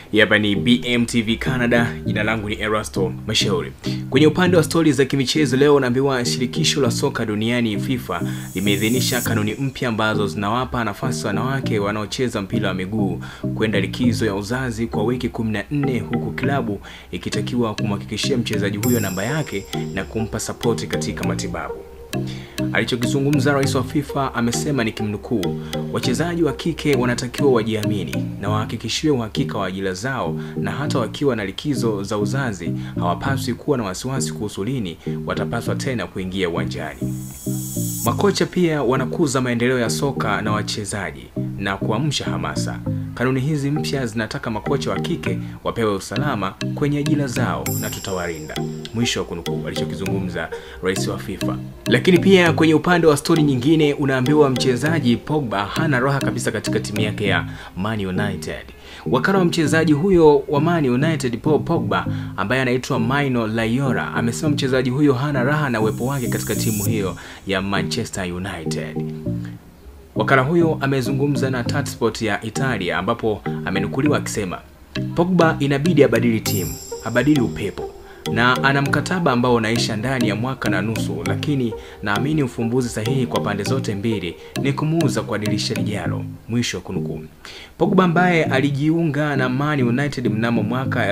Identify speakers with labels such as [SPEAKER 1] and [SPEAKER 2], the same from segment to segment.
[SPEAKER 1] Hapa ni BMTV Canada, jina langu ni Erasto Mashauri. Kwenye upande wa stori za kimichezo leo unaambiwa shirikisho la soka duniani FIFA limeidhinisha kanuni mpya ambazo zinawapa nafasi wanawake wanaocheza mpira wa miguu kwenda likizo ya uzazi kwa wiki 14 huku klabu ikitakiwa kumhakikishia mchezaji huyo namba yake na kumpa sapoti katika matibabu. Alichokizungumza rais wa FIFA amesema ni kimnukuu, wachezaji wa kike wanatakiwa wajiamini na wahakikishiwe uhakika wa ajira zao, na hata wakiwa na likizo za uzazi hawapaswi kuwa na wasiwasi kuhusu lini watapaswa tena kuingia uwanjani. Makocha pia wanakuza maendeleo ya soka na wachezaji na kuamsha hamasa. Kanuni hizi mpya zinataka makocha wa kike wapewe usalama kwenye ajira zao na tutawalinda. Mwisho wa kunukuu alichokizungumza rais wa FIFA. Lakini pia kwenye upande wa stori nyingine, unaambiwa mchezaji Pogba hana raha kabisa katika timu yake ya Man United. Wakala wa mchezaji huyo wa Man United Paul Pogba ambaye anaitwa Mino Raiola amesema mchezaji huyo hana raha na uwepo wake katika timu hiyo ya Manchester United. Wakala huyo amezungumza na Tatsport ya Italia ambapo amenukuliwa akisema Pogba inabidi abadili timu, abadili upepo na ana mkataba ambao unaisha ndani ya mwaka na nusu, lakini naamini ufumbuzi sahihi kwa pande zote mbili ni kumuuza kwa dirisha lijalo. Mwisho wa kunukuu. Pogba ambaye alijiunga na Man United mnamo mwaka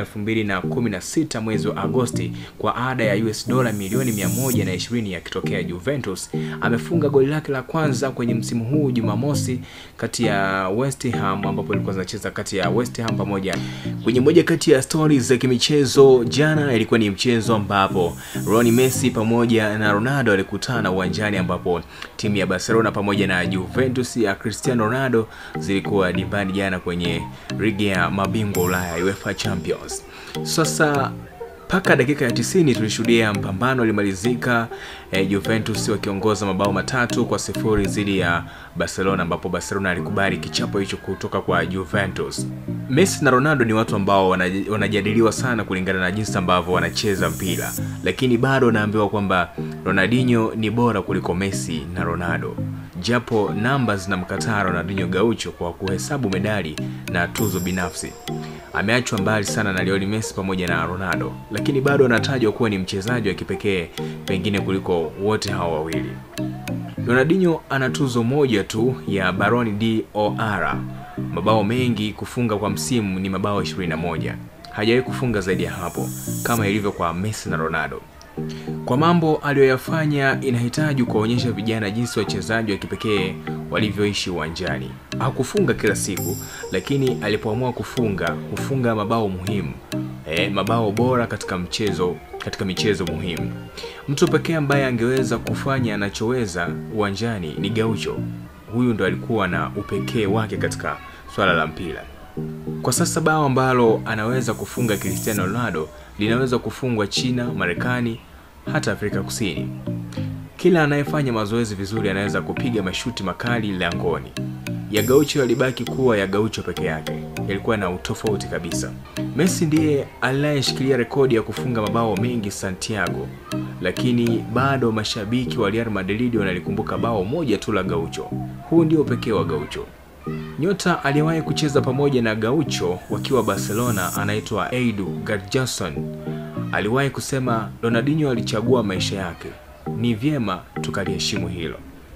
[SPEAKER 1] 2016 mwezi wa Agosti kwa ada ya US dola milioni 120 yakitokea Juventus, amefunga goli lake la kwanza kwenye msimu huu Jumamosi kati ya West Ham, ambapo ilikuwa zinacheza kati ya West Ham pamoja. Kwenye moja kati ya stories za kimichezo jana, ilikuwa ni mchezo ambapo Lionel Messi pamoja na Ronaldo walikutana uwanjani, ambapo timu ya Barcelona pamoja na Juventus ya Cristiano Ronaldo zilikuwa dimbani jana kwenye ligi ya mabingwa Ulaya UEFA Champions. Sasa mpaka dakika ya 90 tulishuhudia mpambano ulimalizika, eh, Juventus wakiongoza mabao matatu kwa sifuri dhidi ya Barcelona, ambapo Barcelona alikubali kichapo hicho kutoka kwa Juventus. Messi na Ronaldo ni watu ambao wanajadiliwa sana kulingana na jinsi ambavyo wanacheza mpira, lakini bado naambiwa kwamba Ronaldinho ni bora kuliko Messi na Ronaldo, japo namba zinamkataa Ronaldinho Gaucho kwa kuhesabu medali na tuzo binafsi. Ameachwa mbali sana na Lionel Messi pamoja na Ronaldo, lakini bado anatajwa kuwa ni mchezaji wa kipekee pengine kuliko wote hao wawili. Ronaldinho ana tuzo moja tu ya Ballon d'Or. Mabao mengi kufunga kwa msimu ni mabao 21. Hajawahi kufunga zaidi ya hapo kama ilivyo kwa Messi na Ronaldo. Kwa mambo aliyoyafanya inahitaji kuwaonyesha vijana jinsi wachezaji wa kipekee walivyoishi uwanjani. Hakufunga kila siku, lakini alipoamua kufunga, hufunga mabao muhimu. E, mabao bora katika mchezo katika michezo muhimu. Mtu pekee ambaye angeweza kufanya anachoweza uwanjani ni Gaucho. Huyu ndo alikuwa na upekee wake katika swala la mpira. Kwa sasa bao ambalo anaweza kufunga Cristiano Ronaldo linaweza kufungwa China, Marekani, hata Afrika Kusini. Kila anayefanya mazoezi vizuri anaweza kupiga mashuti makali langoni. Ya Gaucho yalibaki kuwa ya Gaucho peke yake, yalikuwa na utofauti kabisa. Messi ndiye aliyeshikilia rekodi ya kufunga mabao mengi Santiago, lakini bado mashabiki wa Real Madrid wanalikumbuka bao moja tu la Gaucho. Huu ndio pekee wa Gaucho. Nyota aliyewahi kucheza pamoja na Gaucho wakiwa Barcelona anaitwa Edu Garjason aliwahi kusema Ronaldinho alichagua maisha yake, ni vyema tukaliheshimu hilo.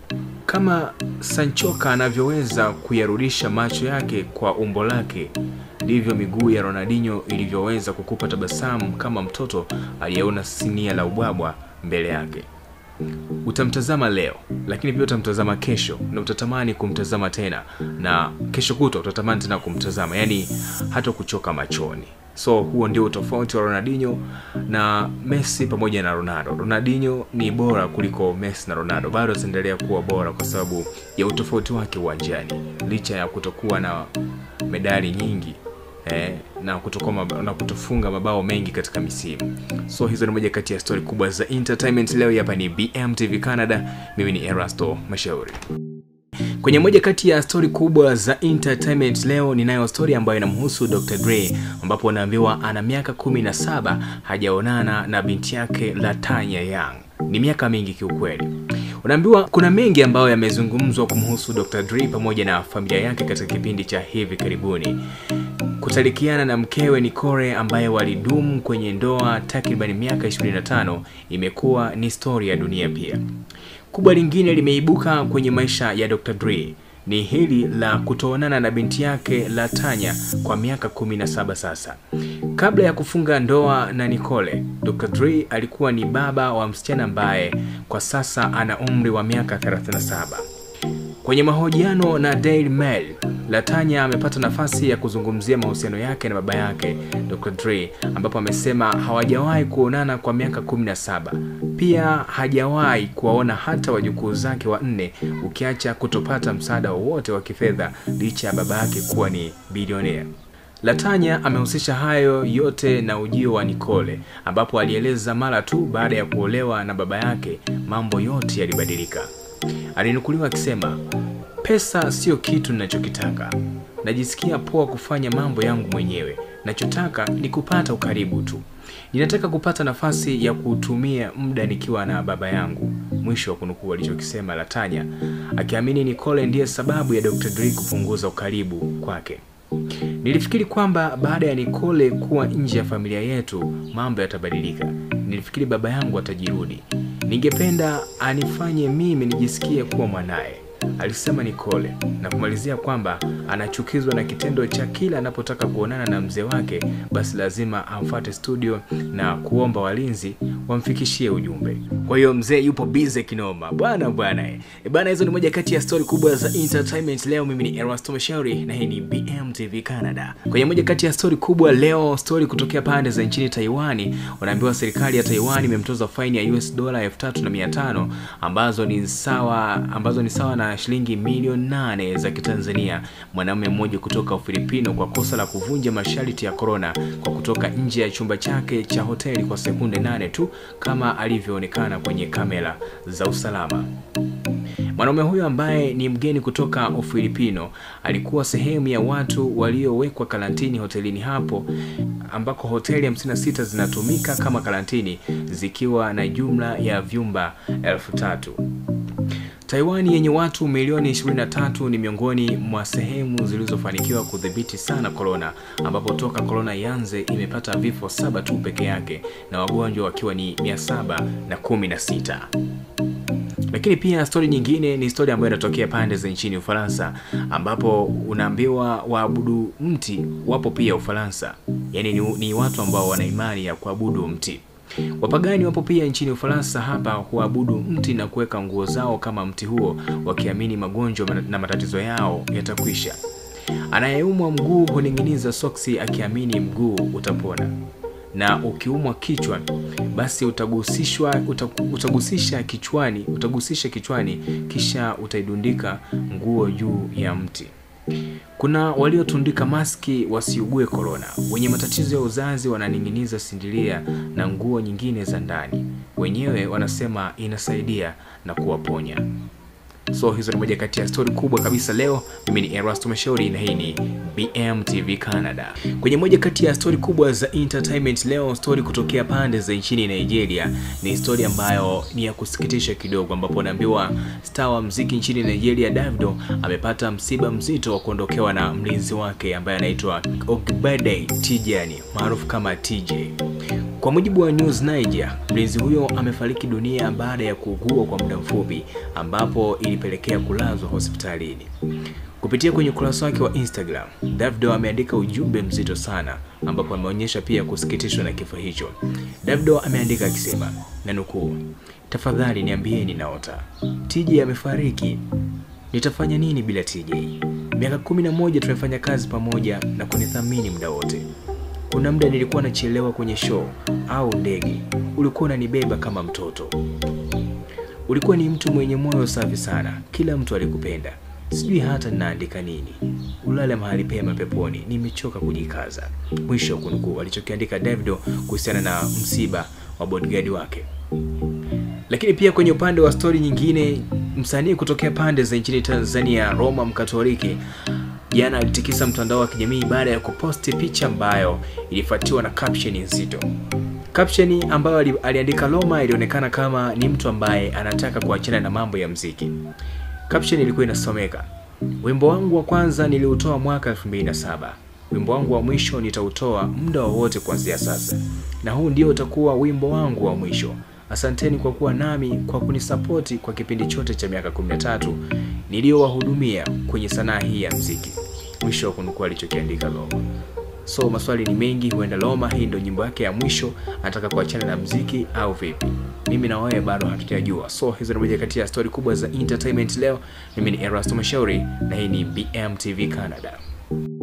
[SPEAKER 1] Kama Sanchoka anavyoweza kuyarudisha macho yake kwa umbo lake, ndivyo miguu ya Ronaldinho ilivyoweza kukupa tabasamu kama mtoto aliyeona sinia la ubwabwa mbele yake. Utamtazama leo, lakini pia utamtazama kesho na utatamani kumtazama tena, na kesho kutwa utatamani tena kumtazama, yaani hata kuchoka machoni. So huo ndio utofauti wa Ronaldinho na Messi pamoja na Ronaldo. Ronaldinho ni bora kuliko Messi na Ronaldo, bado ataendelea kuwa bora kwa sababu ya utofauti wake uwanjani, licha ya kutokuwa na medali nyingi eh, na kutokuwa na kutofunga mabao mengi katika misimu. So hizo ni moja kati ya stori kubwa za entertainment leo. Hapa ni BMTV Canada, mimi ni Erasto Mashauri. Kwenye moja kati ya stori kubwa za entertainment leo ninayo stori ambayo inamhusu Dr. Dre ambapo anaambiwa ana miaka 17 hajaonana na binti yake Latanya Young. Ni miaka mingi kiukweli. Unaambiwa kuna mengi ambayo yamezungumzwa kumhusu Dr. Dre pamoja na familia yake katika kipindi cha hivi karibuni. kutalikiana na mkewe Nicole ambaye walidumu kwenye ndoa takriban miaka 25 imekuwa ni stori ya dunia pia. Kubwa lingine limeibuka kwenye maisha ya Dr. Dre ni hili la kutoonana na binti yake Latanya kwa miaka 17 sasa. Kabla ya kufunga ndoa na Nicole, Dr. Dre alikuwa ni baba wa msichana ambaye kwa sasa ana umri wa miaka 37. Kwenye mahojiano na Daily Mail, Latanya amepata nafasi ya kuzungumzia mahusiano yake na baba yake Dr. Dre, ambapo amesema hawajawahi kuonana kwa miaka 17. Pia hajawahi kuwaona hata wajukuu zake wanne, ukiacha kutopata msaada wowote wa kifedha licha ya baba yake kuwa ni bilionea. Latanya amehusisha hayo yote na ujio wa Nicole, ambapo alieleza mara tu baada ya kuolewa na baba yake mambo yote yalibadilika. Alinukuliwa akisema, pesa sio kitu ninachokitaka, najisikia poa kufanya mambo yangu mwenyewe. Nachotaka ni kupata ukaribu tu. Ninataka kupata nafasi ya kutumia muda nikiwa na baba yangu. Mwisho wa kunukuu alichokisema Latanya, akiamini Nicole ndiye sababu ya Dr. Dre kupunguza ukaribu kwake. Nilifikiri kwamba baada ya Nicole kuwa nje ya familia yetu mambo yatabadilika. Nilifikiri baba yangu atajirudi. Ningependa anifanye mimi nijisikie kuwa mwanaye, alisema Nicole, na kumalizia kwamba anachukizwa na kitendo cha kila anapotaka kuonana na mzee wake, basi lazima amfuate studio na kuomba walinzi wamfikishie ujumbe. Kwa hiyo mzee yupo busy kinoma bwana bwana. E bana, hizo ni moja kati ya stori kubwa za entertainment leo. Mimi ni Erasto Mashauri na hii ni BMTV Canada. Kwenye moja kati ya stori kubwa leo, stori kutokea pande za nchini Taiwani, wanaambiwa serikali ya Taiwan imemtoza faini ya US dola elfu tatu na mia tano ambazo ni sawa ambazo ni sawa na shilingi milioni nane za Kitanzania mwanamume mmoja kutoka Ufilipino kwa kosa la kuvunja masharti ya korona kwa kutoka nje ya chumba chake cha hoteli kwa sekunde nane tu kama alivyoonekana kwenye kamera za usalama. Mwanaume huyo ambaye ni mgeni kutoka Ufilipino alikuwa sehemu ya watu waliowekwa karantini hotelini hapo ambako hoteli 56 zinatumika kama karantini zikiwa na jumla ya vyumba elfu tatu. Taiwan yenye watu milioni 23 ni miongoni mwa sehemu zilizofanikiwa kudhibiti sana korona, ambapo toka korona ianze imepata vifo saba tu peke yake na wagonjwa wakiwa ni 716. Lakini pia stori nyingine ni stori ambayo inatokea pande za nchini Ufaransa, ambapo unaambiwa waabudu mti wapo pia Ufaransa, yaani ni, ni watu ambao wana imani ya kuabudu mti. Wapagani wapo pia nchini Ufaransa. Hapa huabudu mti na kuweka nguo zao kama mti huo, wakiamini magonjwa na matatizo yao yatakwisha. Anayeumwa mguu huning'iniza soksi akiamini mguu utapona, na ukiumwa kichwa basi utagusishwa utagusisha kichwani utagusisha kichwani, kisha utaidundika nguo juu ya mti. Kuna waliotundika maski wasiugue korona. Wenye matatizo ya uzazi wananing'iniza sindilia na nguo nyingine za ndani, wenyewe wanasema inasaidia na kuwaponya. So hizo ni moja kati ya stori kubwa kabisa leo. Mimi ni Erasto Mashauri na hii ni BMTV Canada. Kwenye moja kati ya stori kubwa za entertainment leo, stori kutokea pande za nchini Nigeria. Ni stori ambayo ni ya kusikitisha kidogo, ambapo naambiwa star wa mziki nchini Nigeria Davido amepata msiba mzito wa kuondokewa na mlinzi wake ambaye anaitwa Ogbede Tijani maarufu kama TJ. Kwa mujibu wa News Niger, mlinzi huyo amefariki dunia baada ya kuugua kwa muda mfupi, ambapo ilipelekea kulazwa hospitalini. Kupitia kwenye ukurasa wake wa Instagram, Davido ameandika ujumbe mzito sana, ambapo ameonyesha pia kusikitishwa na kifo hicho. Davido ameandika akisema, na nukuu, tafadhali niambieni naota, TJ amefariki. Nitafanya nini bila TJ? Miaka kumi na moja tumefanya kazi pamoja na kunithamini muda wote kuna muda nilikuwa nachelewa kwenye show au ndege, ulikuwa unanibeba kama mtoto. Ulikuwa ni mtu mwenye moyo safi sana, kila mtu alikupenda. Sijui hata ninaandika nini. Ulale mahali pema peponi, nimechoka kujikaza. Mwisho wa kunukuu alichokiandika Davido kuhusiana na msiba wa bodyguard wake. Lakini pia kwenye upande wa stori nyingine, msanii kutokea pande za nchini Tanzania Roma Mkatoliki jana alitikisa mtandao wa kijamii baada ya kuposti picha ambayo ilifuatiwa na caption nzito. Caption ambayo aliandika Roma ilionekana kama ni mtu ambaye anataka kuachana na mambo ya mziki. Caption ilikuwa inasomeka, wimbo wangu wa kwanza niliutoa mwaka 2007 Wimbo wangu wa mwisho nitautoa muda wowote kuanzia sasa, na huu ndio utakuwa wimbo wangu wa mwisho. Asanteni kwa kuwa nami, kwa kunisapoti kwa kipindi chote cha miaka 13 niliyowahudumia kwenye sanaa hii ya mziki. Mwisho wa kunukuu alichokiandika Loma. So maswali ni mengi, huenda Loma hii ndio nyimbo yake ya mwisho, anataka kuachana na mziki au vipi? Mimi na wewe bado hatujajua. So hizo ni moja kati ya stori kubwa za entertainment leo. Mimi ni Erasto Mashauri na hii ni BMTV Canada.